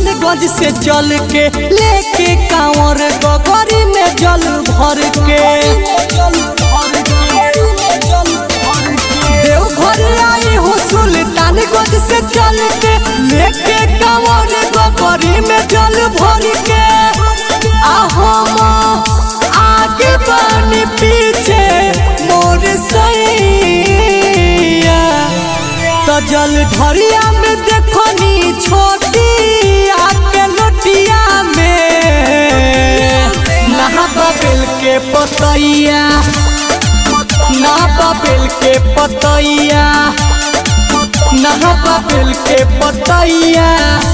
सुल्तानगंज से चल के लेके कांवर गगरी में जल भर के देवघर आई हूँ सुल्तानगंज से चल के लेके कांवर गगरी में जल भर के हम आगे बनी पीछे मोर सैया तो जल ढरिया में देखनी छोटी आके लोटिया में नहा बबेल के पतैया ना बबेल के पतैया नहा बबेल के पतैया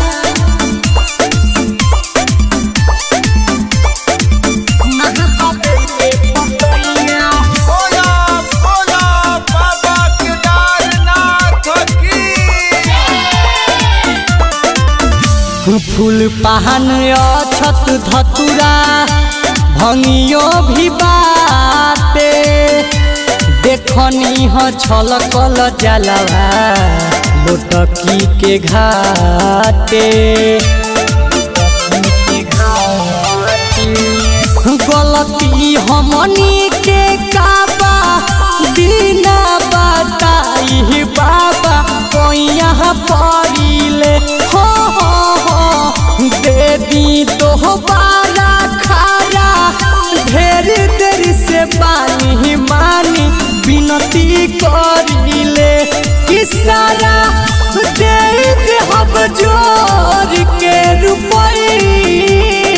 नहा बबेल के पतैया बोला बोला बाबा केदारनाथ की फूल पहन अछत धतुरा भंगियो भी बाटे देखनी ह छलकल जलवा लोटकी के घाटे गलती हमनी के काबा बिना बताई बाबा कोइया पड़िले हो हो हो दे दी तो बारा खारा ढेर देर से पानी मानी विनती करिले कि सारा दे दे हम जोर के रुपैया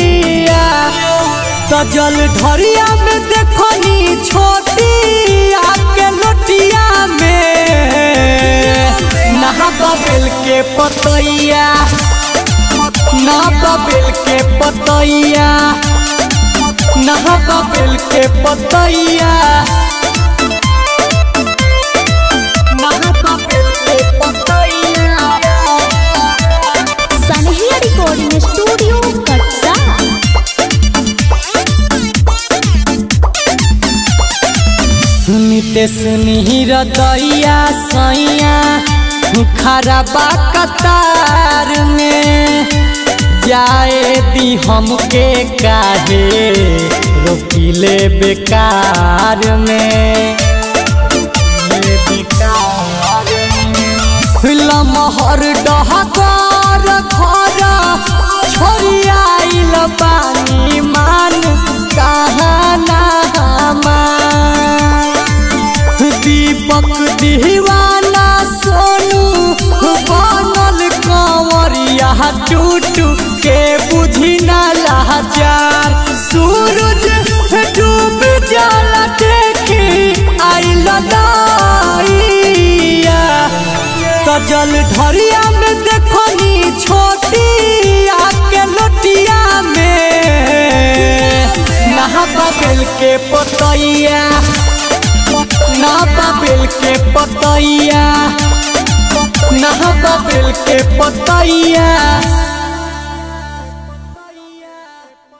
तो जल ढरिया में देखनी छोटी आके लोटिया में नहा बबेल के पतैया ना बबेल के पतैया नहा बबेल के पतैया नहा बबेल के पतैया सनहिया रिकॉर्डिंग स्टूडियो कटसा नितेश निहिर दैया सैया खराबा कतार में जाए दी हमके काहे रोकिले बेकार में लमहर डहकार घर छोड़ियाइल पानी मान कहाँ ना दीपक दीवाना सोनू बनल कंवरिया टूटू के बुझी ना लाचार सूरज डूब जाला देखी आइल दाइया तो जल ढरिया में देखनी छोटी आके लोटिया में नहा बबेल के पतैया ना बबेल के पतैया ना बबेल के पतैया